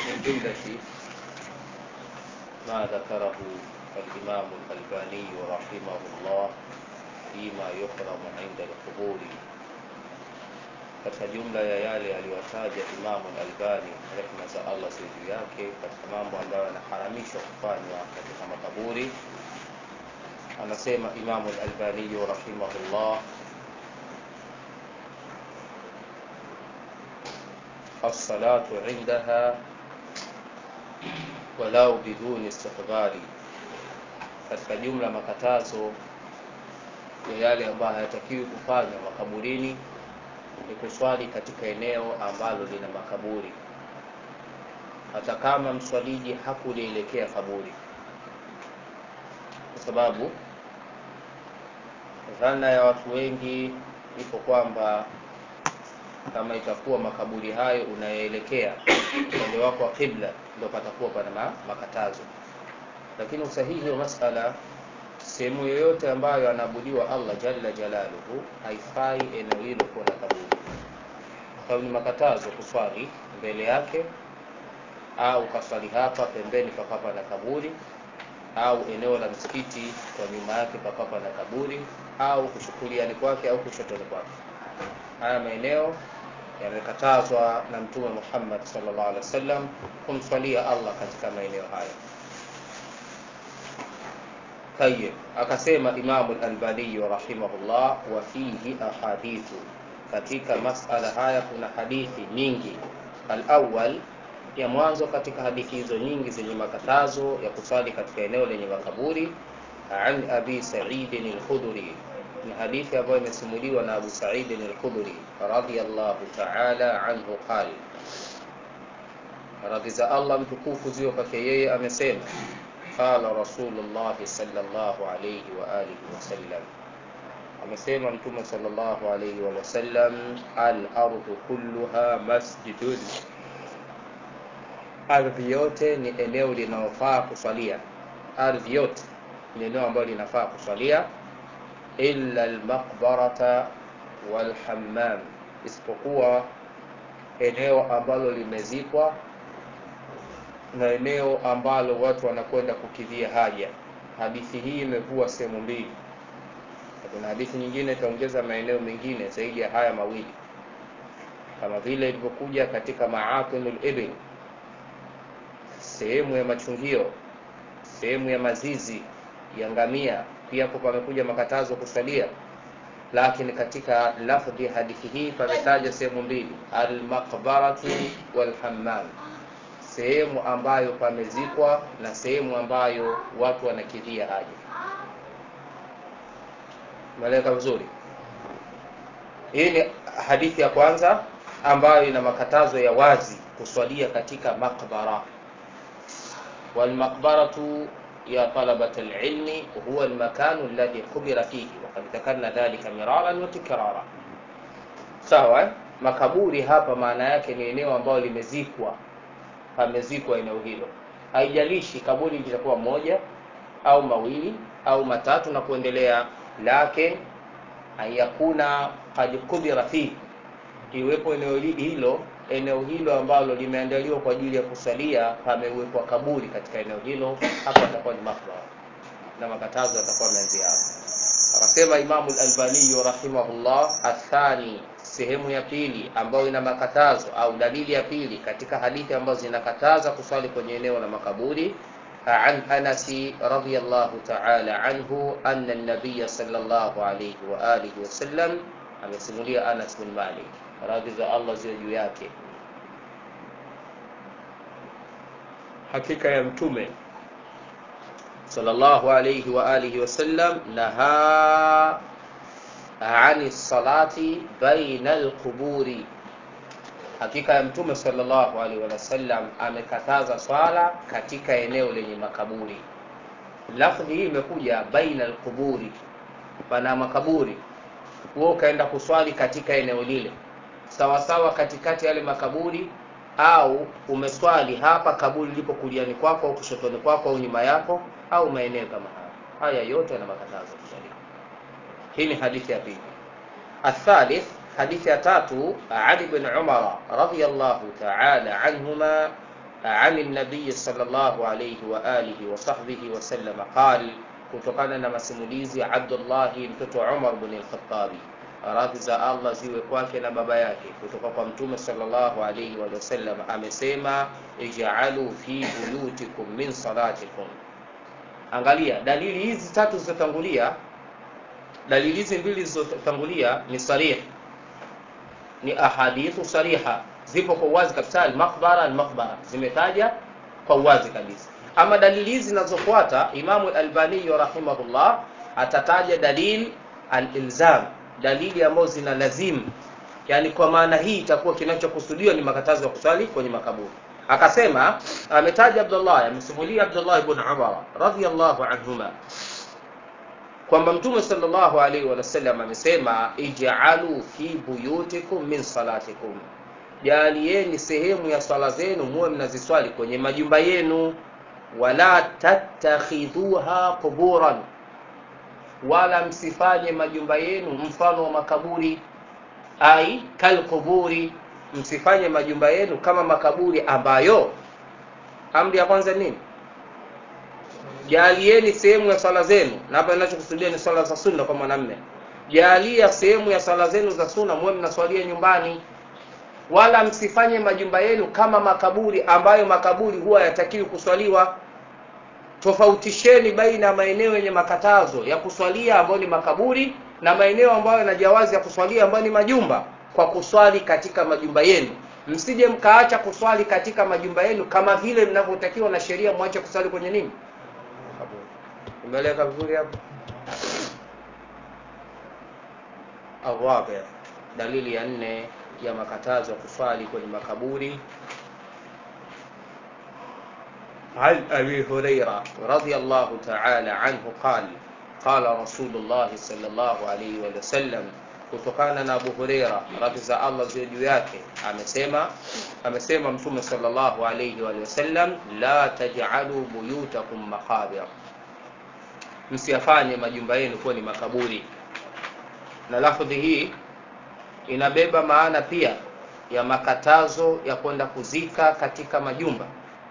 من جملة ما ذكره الإمام الألباني رحمه الله فيما يحرم عند القبور katika jumla ya yale aliyotaja Imamu Albani rehma za Allah ziwe juu yake, katika mambo ambayo yanaharamishwa kufanywa katika makaburi, anasema Imamu Albani rahimahullah, assalatu indaha walau biduni istiqbali, katika jumla makatazo ya yale ambayo hayatakiwi kufanywa makaburini ni kuswali katika eneo ambalo lina makaburi, hata kama mswaliji hakulielekea kaburi, kwa sababu dhana ya watu wengi ipo kwamba kama itakuwa makaburi hayo unayoelekea upande wako wa kibla, ndio patakuwa pana makatazo. Lakini usahihi wa masala sehemu yoyote ambayo anaabudiwa Allah jalla jalaluhu, haifai eneo hilo kuwa na kaburi. Kwa hiyo ni makatazo kuswali mbele yake, au kaswali hapa pembeni pakapa na kaburi, au eneo la msikiti kwa nyuma yake pakapa na kaburi, au kushukuliani kwake au kushotoni kwake. Haya maeneo yamekatazwa na Mtume Muhammad sallallahu alaihi wasallam kumswalia Allah katika maeneo hayo. Tayib, akasema Imamu al-Albani rahimahullah, wa fihi ahadithu, katika masala haya kuna hadithi nyingi. Al-awwal, ya mwanzo katika hadithi hizo nyingi zenye makatazo ya kusali katika eneo lenye makaburi, an Abi Sa'id al-Khudri, ni hadithi ambayo imesimuliwa na Abu Sa'id al-Khudri radhiyallahu ta'ala anhu, qala, radhi za Allah mtukufu ziwe kwake yeye, amesema Qala Rasulullahi sallallahu alayhi wa alihi wasallam, amesema Mtume sallallahu alayhi wa sallam, al-ardhu kulluha masjidun, ardhi yote ni eneo linalofaa kuswalia. Ardhi yote ni eneo ambalo linafaa kuswalia, illa al-maqbarata wal hammam, isipokuwa eneo ambalo limezikwa na eneo ambalo watu wanakwenda kukidhia haja. Hadithi hii imekuwa sehemu mbili, kuna hadithi nyingine itaongeza maeneo mengine zaidi ya haya mawili, kama vile ilivyokuja katika maatinul ibn, sehemu ya machungio, sehemu ya mazizi ya ngamia, pia hapo pamekuja makatazo kusalia, lakini katika lafdhi ya hadithi hii pametaja sehemu mbili, almaqbaratu walhammam sehemu ambayo pamezikwa na sehemu ambayo watu wanakidhia haja. Umeeleka vizuri? Hii ni hadithi ya kwanza ambayo ina makatazo ya wazi kuswalia katika maqbara. Walmaqbaratu ya talabat alilmi huwa almakanu alladhi qubira fihi waqad dhakarna dhalika miraran wa tikrara. Sawa, makaburi hapa maana yake ni eneo ambalo limezikwa pamezikwa eneo hilo, haijalishi kaburi litakuwa moja au mawili au matatu na kuendelea, lakin ayakuna qad kubira fi, iwepo eneo hilo eneo hilo ambalo limeandaliwa kwa ajili ya kusalia, pamewekwa kaburi katika eneo hilo, hapo atakuwa ni makbara na makatazo yatakuwa yameanzia hapo. Akasema Imamu al-Albani rahimahullah, athani sehemu ya pili ambayo ina makatazo au dalili ya pili katika hadithi ambazo zinakataza kuswali kwenye eneo la makaburi, an Anasi radhiyallahu ta'ala anhu anna an-nabiy sallallahu alayhi wa alihi wasallam, amesimulia Anas bin Malik, radhi za Allah ziwe juu yake, hakika ya mtume sallallahu alayhi wa alihi wasallam naha ani salati baina alquburi, hakika ya mtume sallallahu alaihi wasallam amekataza swala katika eneo lenye makaburi. Lafdhi hii imekuja baina alquburi, pana makaburi, wewe ukaenda kuswali katika eneo lile sawasawa, katikati yale makaburi, au umeswali hapa kaburi lipo kuliani kwako au kushotoni kwako au nyuma yako au maeneo kama haya, haya yote yana makatazo kuswali. Hii ni hadithi ya pili. Athalith, hadithi ya tatu, Ali bin Umar radhiyallahu ta'ala anhuma عن النبي صلى الله عليه وآله وصحبه وسلم قال kutokana na masimulizi ya Abdullahi mtoto wa Umar bin al-Khattabi radhi za Allah ziwe kwake na baba yake kutoka kwa mtume sallallahu alayhi wa sallam amesema ij'alu fi buyutikum min salatikum angalia dalili hizi tatu zilizotangulia dalili hizi mbili zilizotangulia ni sarih ni ahadithu sariha zipo kwa uwazi kabisa al-maqbara al-maqbara zimetaja kwa uwazi kabisa ama dalili hizi zinazofuata Imamu Albani rahimahullah atataja dalil al-ilzam dalili ambazo zina lazimu yani kwa maana hii itakuwa kinachokusudiwa ni makatazo ya kuswali kwenye makaburi akasema ametaja Abdullah amesimulia Abdullah ibn Umar radhiyallahu anhuma kwamba mtume sallallahu alaihi wasallam amesema ij'alu fi buyutikum min salatikum jalieni sehemu ya swala zenu muwe mnaziswali kwenye majumba yenu wala tattakhidhuha quburan wala msifanye majumba yenu mfano wa makaburi ai kalquburi msifanye majumba yenu kama makaburi ambayo amri ya kwanza nini jalieni sehemu ya swala zenu na hapa ninachokusudia ni swala za sunna kwa mwanamme jalia sehemu ya swala zenu za sunna muwe mnaswalia nyumbani wala msifanye majumba yenu kama makaburi ambayo makaburi huwa yatakiwi kuswaliwa tofautisheni baina ya maeneo yenye makatazo ya kuswalia ambayo ni makaburi na maeneo ambayo yana jawazi ya kuswalia ambayo ni majumba kwa kuswali katika majumba yenu msije mkaacha kuswali katika majumba yenu kama vile mnavyotakiwa na sheria mwache kuswali kwenye nini umeeleka vizuri hapo الرابع dalili ya nne ya makatazo ya kuswali kwenye makaburi عن أبي هريرة رضي الله تعالى عنه قال قال رسول الله صلى الله عليه وسلم kutokana na Abu Huraira radhi za Allah ziwe juu yake amesema amesema mtume sallallahu alayhi wa sallam la taj'alu buyutakum maqabir msiyafanye majumba yenu kuwa ni makaburi na lafdhi hii inabeba maana pia ya makatazo ya kwenda kuzika katika majumba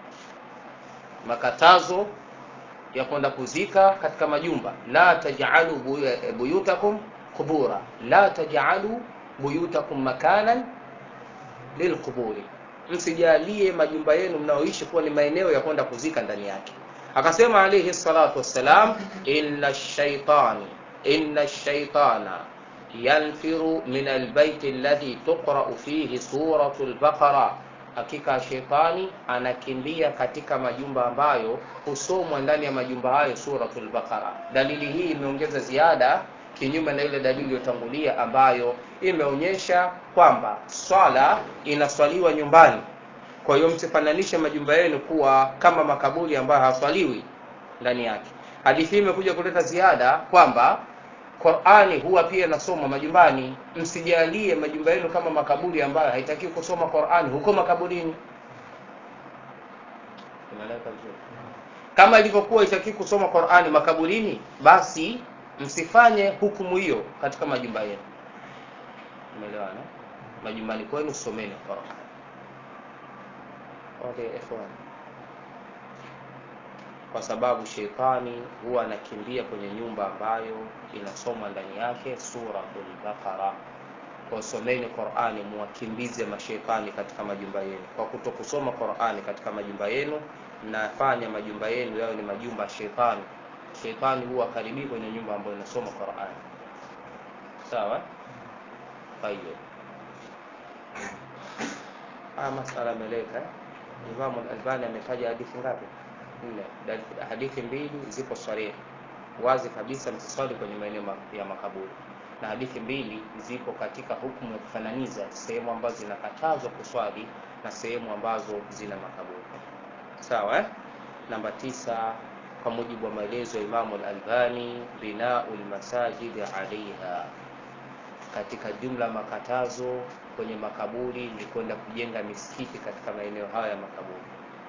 makatazo ya kwenda kuzika katika majumba la taj'alu buyutakum qubura la taj'alu buyutakum makanan lilquburi msijalie majumba yenu mnaoishi kuwa ni maeneo ya kwenda kuzika ndani yake akasema alayhi salatu wassalam inna shaitani inna shaitana yanfiru min albayti alladhi tuqra'u fihi suratu al-baqara hakika shetani anakimbia katika majumba ambayo husomwa ndani ya majumba hayo suratul baqara dalili hii imeongeza ziada kinyume na ile dalili iliyotangulia ambayo imeonyesha kwamba swala inaswaliwa nyumbani kwa hiyo msifananishe majumba yenu kuwa kama makaburi ambayo haswaliwi ndani yake hadithi hii imekuja kuleta ziada kwamba Qur'ani huwa pia inasoma majumbani. Msijalie majumba yenu kama makaburi ambayo haitakiwi kusoma Qur'ani huko makaburini. Umeeleweka vizuri? Kama ilivyokuwa haitakiwi kusoma Qur'ani makaburini, basi msifanye hukumu hiyo katika majumba yenu. Umeelewana? Majumbani kwenu someni Qur'an. Okay, ikhwan kwa sababu sheitani huwa anakimbia kwenye nyumba ambayo inasomwa ndani yake suratul Baqara. Kwa someni Qur'ani, muwakimbize mashaitani katika majumba yenu. Kwa kutokusoma Qur'ani katika majumba yenu, mnafanya majumba yenu yawe ni majumba ya sheitani. Sheitani huwa karibii kwenye nyumba ambayo inasoma Qur'ani. Sawa? Kwa hiyo haya masala yameleka. Imam Al-Albani ametaja hadithi ngapi? nne hadithi mbili zipo sarihi wazi kabisa msiswali kwenye maeneo ya makaburi na hadithi mbili zipo katika hukumu ya kufananiza sehemu ambazo zinakatazwa kuswali na sehemu ambazo zina makaburi sawa eh? namba tisa kwa mujibu wa maelezo ya Imamu Al-Albani binau lmasajid alaiha katika jumla makatazo kwenye makaburi ni kwenda kujenga misikiti katika maeneo haya ya makaburi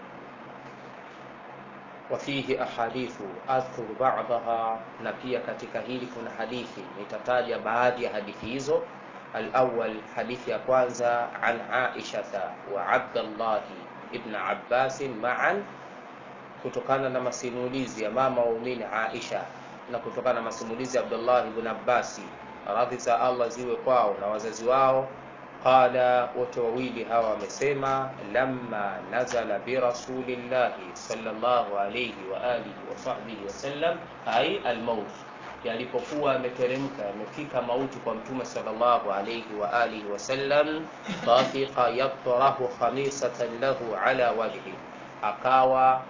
وفيه أحاديث أذكر بعضها na pia katika hili kuna hadithi nitataja baadhi ya hadithi hizo الأول hadithi ya kwanza عن عائشة وعبد الله ibn Abbas ma'an kutokana na masimulizi ya mama waumini Aisha na kutokana na masimulizi ya Abdullah ibn Abbas radhi za Allah ziwe kwao na wazazi wao qala wote wawili hawa wamesema lamma nazala bi rasulillahi sallallahu alayhi wa alihi wa sahbihi wasallam ay almaut yalipokuwa yameteremka yamefika mauti kwa mtume sallallahu alayhi wa alihi wasallam tafiqa yatrahu khamisatan lahu ala wajhi akawa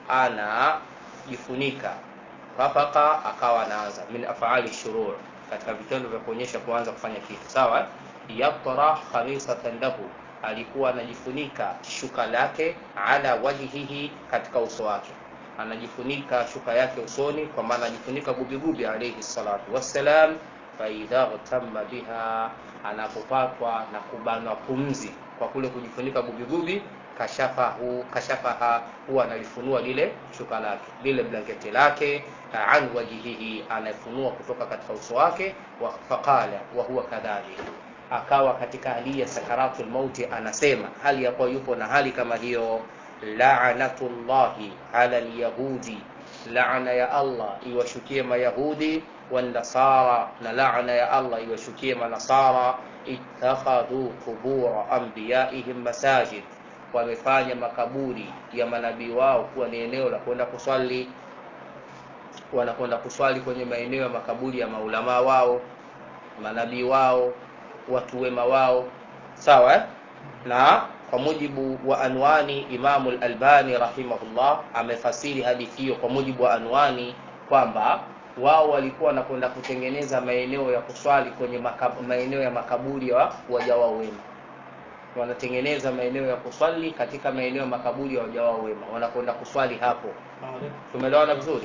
anajifunika fafaka akawa anaanza min afali shurur katika vitendo vya kuonyesha kuanza kufanya kitu sawa yatra khamisatan lahu alikuwa anajifunika shuka lake ala wajhihi katika uso wake anajifunika shuka yake usoni kwa maana anajifunika gubigubi alayhi salatu wassalam faidha gtamma biha anapopatwa na kubanwa pumzi kwa kule kujifunika gubigubi kashafahu kashafaha huwa analifunua lile shuka lake lile blanketi lake an wajihihi anafunua kutoka katika uso wake wa faqala wa huwa kadhalik akawa katika hali ya sakaratul mauti anasema hali ya kuwa yupo na hali kama hiyo la'natullahi ala alyahudi laana ya Allah iwashukie mayahudi والنصارى na laana ya Allah iwashukie manasara ittakhadhu qubura anbiyaihim masajid wamefanya makaburi ya manabii wao kuwa ni eneo la kwenda kuswali wanakwenda kuswali kwenye maeneo ya makaburi ya maulamaa wao manabii wao watu wema wao sawa eh? na kwa mujibu wa anwani Imamu al-Albani rahimahullah amefasiri hadithi hiyo kwa mujibu wa anwani kwamba wao walikuwa wanakwenda kutengeneza maeneo ya kuswali kwenye makab, maeneo ya makaburi ya waja wao wema wanatengeneza maeneo ya kuswali katika maeneo ya makaburi ya waja wao wema wanakwenda kuswali hapo tumeelewana vizuri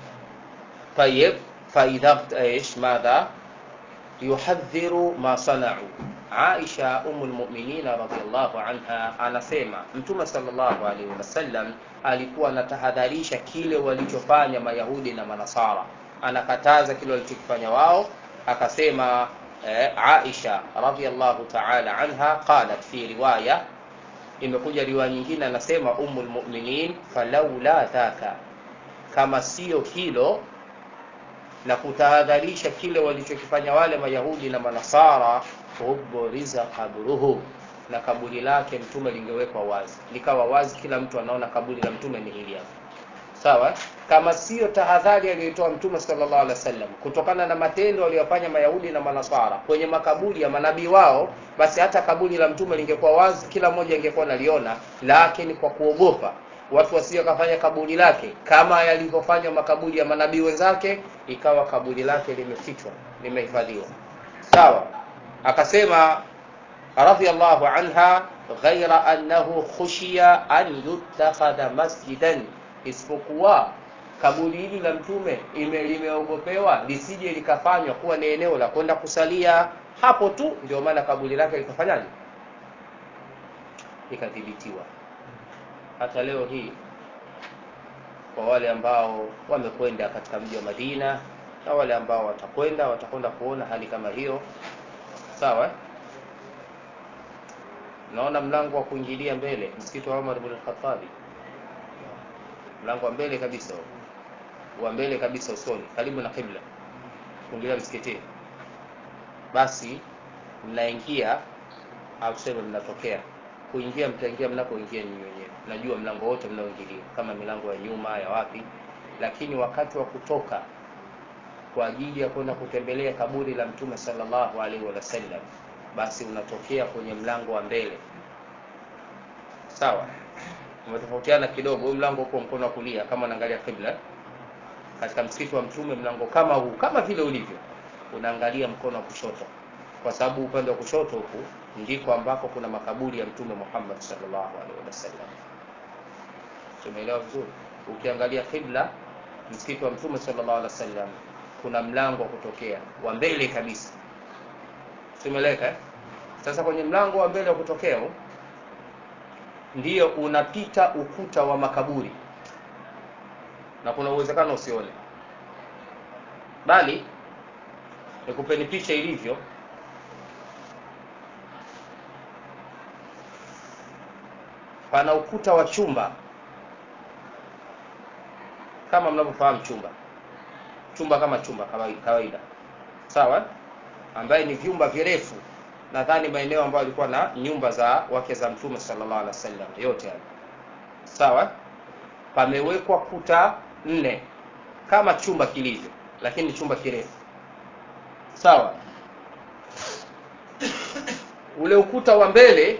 tayeb faidha ايش ماذا yuhadhiru ma sanau Aisha umul mu'minina radhiallahu anha anasema Mtume sallallahu alaihi wasallam alikuwa anatahadharisha kile walichofanya Mayahudi na Manasara, anakataza kile walichokifanya wao. Akasema eh, Aisha radhiallahu ta'ala anha qalat fi riwaya, imekuja riwaya nyingine, anasema umul mu'minin, falaula dhaka, kama sio hilo na kutahadharisha kile walichokifanya wale Mayahudi na Manasara, uburiza kabruhu, na kaburi lake mtume lingewekwa wazi, likawa wazi, kila mtu anaona kaburi la mtume ni hili hapa. Sawa, kama sio tahadhari aliyotoa mtume sallallahu alaihi wasallam kutokana na matendo waliyofanya Mayahudi na Manasara kwenye makaburi ya manabii wao, basi hata kaburi la mtume lingekuwa wazi, kila mmoja ingekuwa naliona, lakini kwa kuogopa watu wasije kafanya kaburi lake kama yalivyofanywa makaburi ya manabii wenzake, ikawa kaburi lake limefichwa, limehifadhiwa. Sawa, akasema radhiyallahu anha, ghaira annahu khushiya an yutakhadha masjidan, isipokuwa kaburi hili la mtume ime limeogopewa lisije likafanywa kuwa ni eneo la kwenda kusalia hapo tu, ndio maana kaburi lake likafanyaje, likadhibitiwa hata leo hii kwa wale ambao wamekwenda katika mji wa Madina na wale ambao watakwenda watakwenda kuona hali kama hiyo sawa naona mlango wa kuingilia mbele msikiti wa Umar ibn al-Khattab mlango wa mbele kabisa wa mbele kabisa usoni karibu na kibla kuingilia msikitini basi mnaingia au tuseme mnatokea kuingia mtaingia mnapoingia nyinyi wenyewe najua mlango wote mnaoingilia kama milango ya nyuma ya wapi lakini wakati wa kutoka kwa ajili ya kwenda kutembelea kaburi la mtume sallallahu alaihi wasallam basi unatokea kwenye mlango wa mbele sawa umetofautiana kidogo huu mlango uko mkono wa kulia kama unaangalia kibla katika msikiti wa mtume mlango kama huu kama vile ulivyo unaangalia mkono wa kushoto kwa sababu upande wa kushoto huku ndiko ambako kuna makaburi ya mtume Muhammad sallallahu alaihi wasallam. Tumeelewa vizuri? Ukiangalia kibla msikiti wa mtume sallallahu alaihi wasallam kuna mlango wa kutokea wa mbele kabisa. Tumeeleka? Sasa kwenye mlango wa mbele wa kutokea ndiyo unapita ukuta wa makaburi na kuna uwezekano usione, bali nikupeni picha ilivyo pana ukuta wa chumba kama mnavyofahamu chumba chumba kama chumba kawaida, kawaida. sawa ambaye ni vyumba virefu nadhani maeneo ambayo alikuwa na nyumba za wake za mtume sallallahu alaihi wasallam yote hayo sawa pamewekwa kuta nne kama chumba kilivyo lakini chumba kirefu sawa ule ukuta wa mbele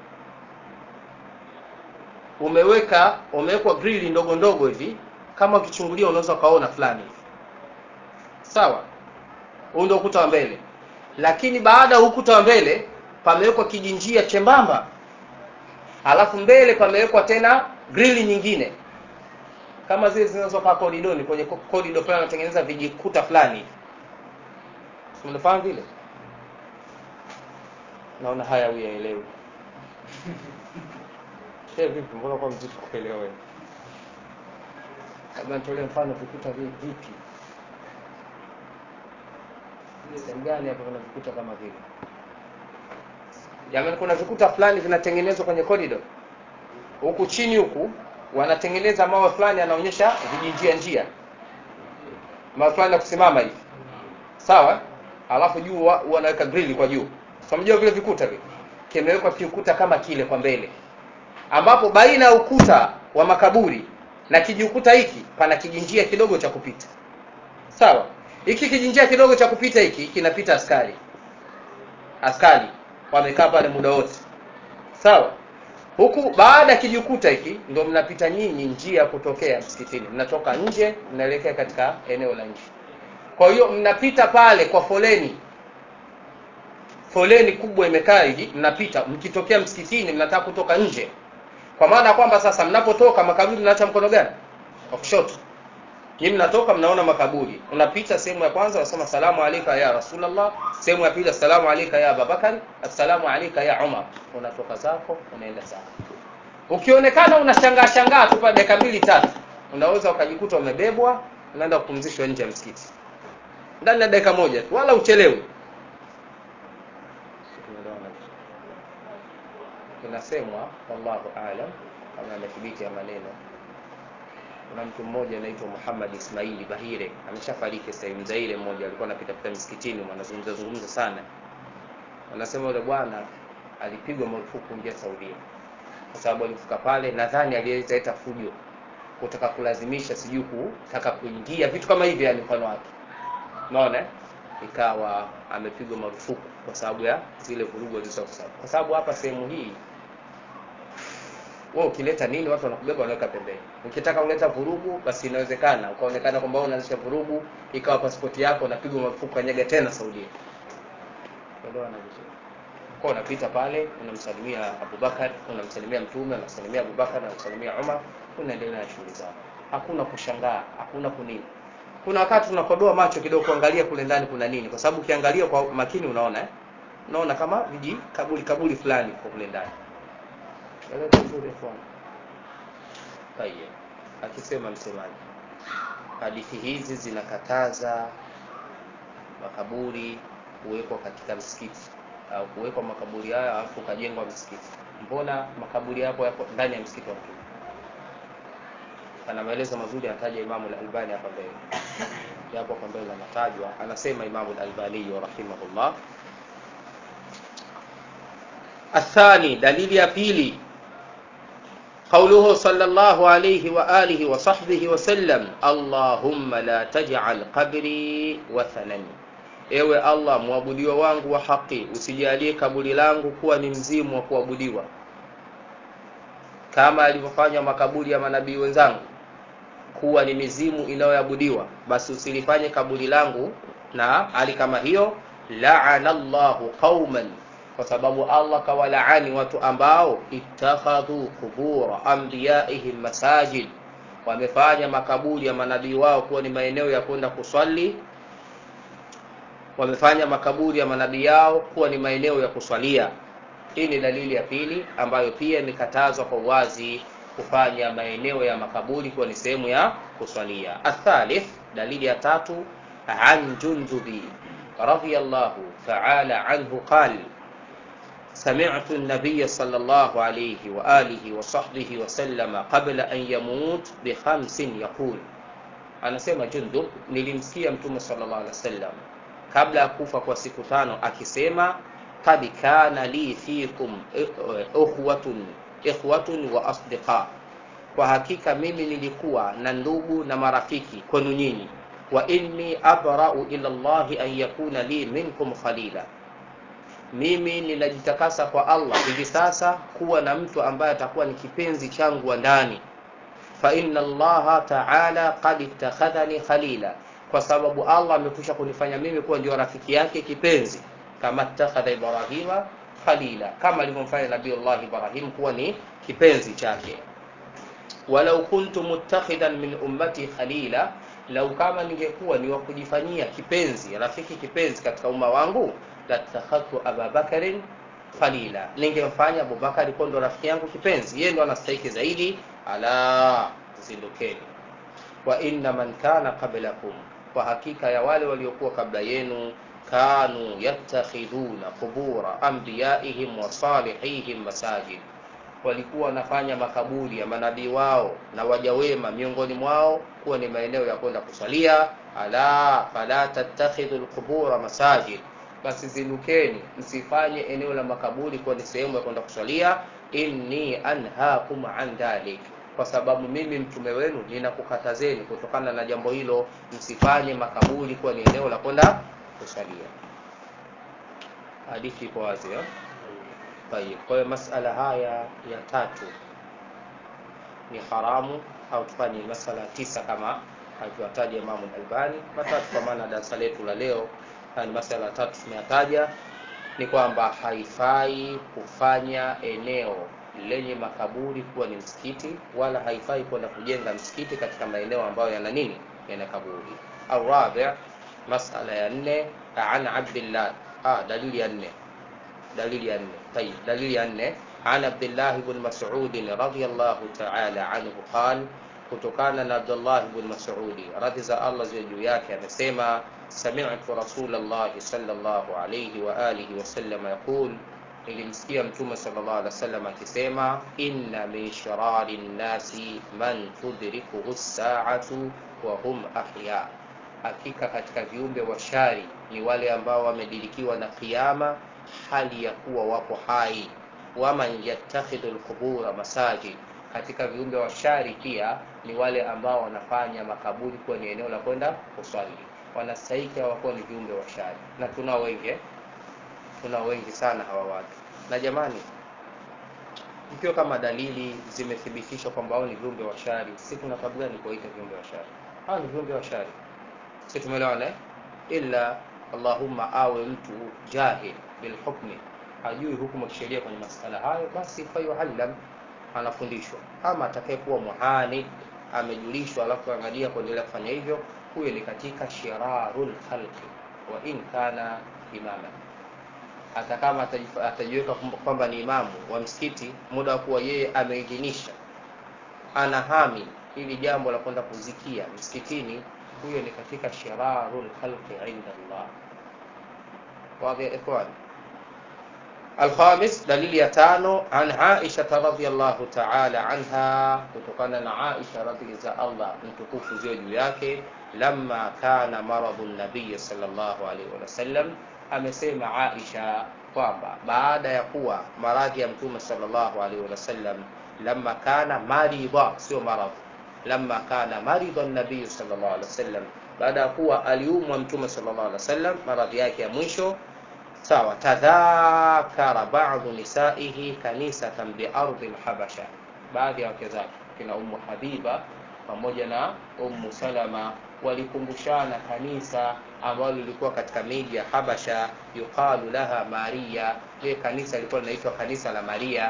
umeweka umewekwa grili ndogo ndogo hivi kama ukichungulia unaweza ukaona fulani hivi sawa huu ndio ukuta wa mbele lakini baada ya ukuta wa mbele pamewekwa kijinjia chembamba alafu mbele pamewekwa tena grili nyingine kama zile zinazokaa koridoni kwenye korido pale wanatengeneza vijikuta fulani hivi Si mnafahamu vile naona haya huyu yaelewi Shehe vipi mbona kwa mzito kuelewa wewe labda nitolee mfano vikuta vi- vipi sehemu gani hapo kuna vikuta kama vile jamani kuna vikuta fulani vinatengenezwa kwenye corridor huku chini huku wanatengeneza mawe fulani anaonyesha vijinjia njia mawe fulani ya kusimama hivi sawa alafu juu wa- wanaweka grill kwa juu so mjua vile vikuta vile kimewekwa kiukuta kama kile kwa mbele ambapo baina ya ukuta wa makaburi na kijiukuta hiki pana kijinjia kidogo cha kupita sawa hiki kijinjia kidogo cha kupita hiki kinapita askari askari wamekaa pale muda wote sawa huku baada ya kijikuta hiki ndio mnapita nyinyi njia ya kutokea msikitini mnatoka nje mnaelekea katika eneo la nje kwa hiyo mnapita pale kwa foleni foleni kubwa imekaa hivi mnapita mkitokea msikitini mnataka kutoka nje kwa maana ya kwamba sasa mnapotoka makaburi mnaacha mkono gani wa kushoto Nyinyi mnatoka mnaona makaburi. Unapita sehemu ya kwanza unasema salamu alayka ya Rasulullah, sehemu ya pili assalamu alayka ya Abubakar, assalamu alayka ya Umar. Unatoka zako unaenda zako. Ukionekana unashangaa shangaa tu pale dakika mbili tatu, unaweza ukajikuta umebebwa unaenda kupumzishwa nje ya msikiti. Ndani ya dakika moja tu wala uchelewi. Inasemwa wallahu aalam kama amethibiti ya maneno kuna mtu mmoja anaitwa Muhammad Ismaili Bahire ameshafariki sasa hivi Mzaire mmoja alikuwa anapita pita msikitini wanazungumza zungumza sana wanasema yule bwana alipigwa marufuku kuingia Saudia kwa sababu alifika pale nadhani alileta fujo kutaka kulazimisha sijui kutaka kuingia vitu kama hivi yani mfano wake unaona eh? ikawa amepigwa marufuku kwa sababu ya zile vurugu alizokuwa kwa sababu hapa sehemu hii wewe ukileta nini watu wanakubeba wanaweka pembeni ukitaka kuleta vurugu basi inawezekana ukaonekana kwamba wewe unaanzisha vurugu ikawa pasipoti yako unapigwa marufuku kanyaga tena Saudia elewa na vizuri kwa unapita pale unamsalimia Abubakar unamsalimia mtume unamsalimia Abubakar unamsalimia Umar unaendelea na shughuli zako hakuna kushangaa hakuna kunini kuna wakati tunakodoa macho kidogo kuangalia kule ndani kuna nini kwa sababu ukiangalia kwa makini unaona eh? unaona kama viji kaburi kaburi fulani kwa kule ndani Eleza vizuri ikhwan. Tayeb. Akisema msemaji, hadithi hizi zinakataza makaburi kuwekwa katika msikiti au kuwekwa makaburi haya alafu ukajengwa msikiti. Mbona makaburi hapo yako ndani ya msikiti wa Mtume? Ana maelezo mazuri anataja Imamu al-Albani hapa mbele. Yapo kwa mbele anatajwa, anasema Imamu al-Albani rahimahullah الثاني دليل يا بيلي قوله صلى الله عليه وآله وصحبه وسلم اللهم لا تجعل قبري وثنا ewe allah mwabudiwa wangu wa haki usijalie kaburi langu kuwa ni mzimu wa kuabudiwa kama alivyofanya makaburi ya manabii wenzangu kuwa ni mizimu inayoabudiwa basi usilifanye kaburi langu na hali kama hiyo laana llahu qauman kwa sababu Allah kawalaani watu ambao ittakhadhu qubura anbiyaihim masajid, wamefanya makaburi ya manabii wao kuwa ni maeneo ya kwenda kuswali, wamefanya makaburi ya manabii yao kuwa ni maeneo ya kuswalia. Hii ni dalili ya pili ambayo pia imekatazwa kwa uwazi kufanya maeneo ya makaburi kuwa ni sehemu ya kuswalia. Athalith, dalili ya tatu, an Jundubi radhiyallahu ta'ala anhu qala سمعت النبي صلى الله عليه وآله وصحبه وسلم قبل أن يموت بخمس يقول anasema Jundub, nilimsikia Mtume sallallahu alaihi wasallam kabla ya kufa kwa siku tano akisema, kad kana li fikum ikhwatun ikhwatun wa asdiqa, kwa hakika mimi nilikuwa na ndugu na marafiki kwenu nyinyi. Wa inni abrau ila Allahi an yakuna li minkum khalila, mimi ninajitakasa kwa Allah hivi sasa kuwa na mtu ambaye atakuwa ni kipenzi changu wa ndani fa inna allaha taala qad ittakhadhani khalila, kwa sababu Allah amekwisha kunifanya mimi kuwa ndio rafiki yake kipenzi, kama ittakhadha Ibrahima khalila, kama alivyomfanya Nabiullah Ibrahim kuwa ni kipenzi chake. Walau kuntu muttakhidan min ummati khalila, lau kama ningekuwa ni wa kujifanyia kipenzi, rafiki kipenzi katika umma wangu, latakhadhtu Ababakarin khalila, ningemfanya Abubakari kuwa ndo rafiki yangu kipenzi, yeye ndo anastahiki zaidi ala zindukeni wa inna man kana qablakum kwa hakika ya wale waliokuwa kabla yenu kanu yattakhidhuna qubura anbiyaihim wa salihihim masajid walikuwa wanafanya makaburi ya manabii wao na waja wema miongoni mwao kuwa ni maeneo ya kwenda kusalia ala fala tattakhidhu alqubura masajid basi zindukeni msifanye eneo la makaburi kuwa ni sehemu ya kwenda kusalia inni anhaakum an dhalik kwa sababu mimi mtume wenu ninakukatazeni kutokana na jambo hilo msifanye makaburi kuwa ni eneo la kwenda kusalia hadithi iko wazi eh? Tayib. Kwa hiyo masala haya ya tatu ni haramu au tufanye masala tisa kama alivyotaja Imamu Albani, matatu kwa maana darasa letu la leo haya ni masala tatu tumeyataja, ni kwamba haifai kufanya eneo lenye makaburi kuwa ni msikiti, wala haifai kwenda kujenga msikiti katika maeneo ambayo yana nini, yana kaburi. Arabi, masala ya nne, an Abdillah, ah, dalili ya nne dalili ya nne tayib dalili ya nne an abdillah ibn mas'ud radhiyallahu ta'ala anhu qal kutokana na abdullah ibn mas'ud radhi za allah ziwe juu yake amesema sami'tu rasulullah sallallahu alayhi wa alihi wa sallam yaqul nilimsikia mtume sallallahu alaihi wasallam akisema inna min sharari nnasi man tudrikuhu as-sa'atu wa hum ahya hakika katika viumbe wa shari ni wale ambao wamedirikiwa na kiyama hali ya kuwa wapo hai. Waman yattakhidhu alqubura masajid, katika viumbe wa shari pia ni wale ambao wanafanya makaburi kuwa ni eneo la kwenda kuswali. Wanastahiki hawakuwa ni viumbe wa shari, na tunao wengi eh? tunao wengi sana hawa watu. Na jamani, ikiwa kama dalili zimethibitishwa kwamba hao ni viumbe wa shari, si tuna sababu gani kuwaita viumbe wa shari? Hao ni viumbe wa shari, si tumeelewana eh? ila Allahumma awe mtu jahil bilhukmi, hajui hukumu kisheria kwenye masala hayo, basi fayuallam, anafundishwa. Ama atakayekuwa muhani amejulishwa, alafu angalia kuendelea kufanya hivyo, huyo ni katika shirarul khalqi wa in kana imama. Hata kama atajiweka kwamba ni imamu wa msikiti, muda wa kuwa yeye ameidhinisha, anahami ili jambo la kwenda kuzikia msikitini, huyo ni katika shirarul khalqi inda Allah. واضح يا إخوان الخامس دليل يتانو عن عائشة رضي الله تعالى عنها kutokana na Aisha radhi za Allah mtukufu ziwe juu yake lamma kana maradhu nabii sallallahu alaihi wasallam amesema Aisha kwamba baada ya kuwa maradhi ya mtume sallallahu alaihi wasallam lamma kana maridha sio maradhi lamma kana maridha nabii sallallahu alaihi wasallam baada ya kuwa aliumwa mtume sallallahu alaihi wasallam maradhi yake ya mwisho sawa tadhakara ba'dhu nisaihi kanisatan bi ardi al-habasha baadhi ya wake zake kina ummu habiba pamoja na ummu salama walikumbushana kanisa ambalo lilikuwa katika miji ya habasha yuqalu laha maria ile kanisa lilikuwa linaitwa kanisa la maria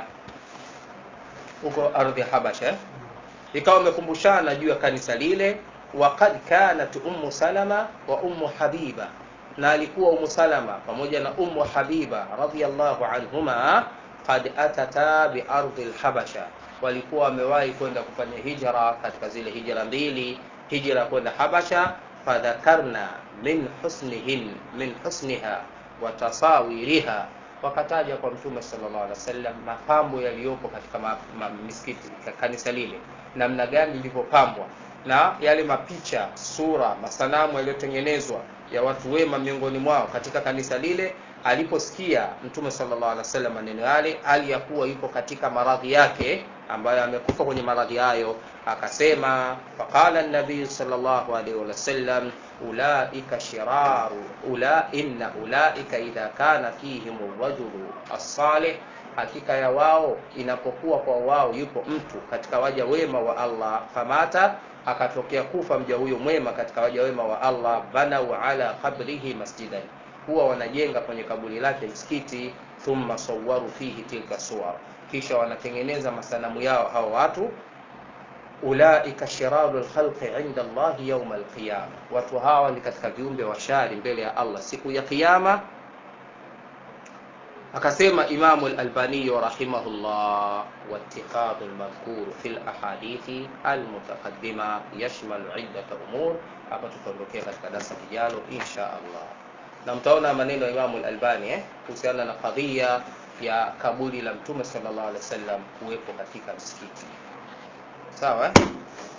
huko ardhi ya habasha ikawa wamekumbushana juu ya kanisa lile waqad kanat ummu salama wa ummu habiba na alikuwa ummu salama pamoja na ummu habiba radhiyallahu anhuma qad atata bi ardi alhabasha walikuwa wamewahi kwenda kufanya hijra katika zile hijra mbili hijra kwenda habasha fadhakarna min husnihin min husniha wa tasawiriha wakataja kwa mtume sallallahu alaihi wasallam mapambo yaliyopo katika ma, ma, misikiti kanisa lile namna gani lilivyopambwa na yale mapicha sura masanamu yaliyotengenezwa ya watu wema miongoni mwao katika kanisa lile aliposikia mtume sallallahu alaihi wasallam maneno yale hali ya kuwa yupo katika maradhi yake ambayo amekufa kwenye maradhi hayo akasema faqala nabii sallallahu alaihi wasallam ulaika shiraru ula inna ulaika idha kana fihim rajulu as-salih hakika ya wao inapokuwa kwa wao yupo mtu katika waja wema wa Allah famata akatokea kufa mja huyo mwema katika waja wema wa Allah banau ala qabrihi masjidan huwa wanajenga kwenye kaburi lake msikiti thumma sawaru fihi tilka suwar kisha wanatengeneza masanamu yao hao watu ulaika shiraru lkhalqi inda Allahi yauma alqiyama, watu hawa ni katika viumbe washari mbele ya Allah siku ya Kiyama. Akasema Imamu al-Albani rahimahullah, wattikhadhu al-madhkur fi al-ahadithi al-mutaqaddima yashmalu iddata umur. Hapa tutaondokea katika darasa lijalo insha Allah, na mtaona maneno ya Imamu al-Albani eh, kuhusiana na kadhia ya kaburi la Mtume sallallahu alaihi wasallam kuwepo katika msikiti sawa eh?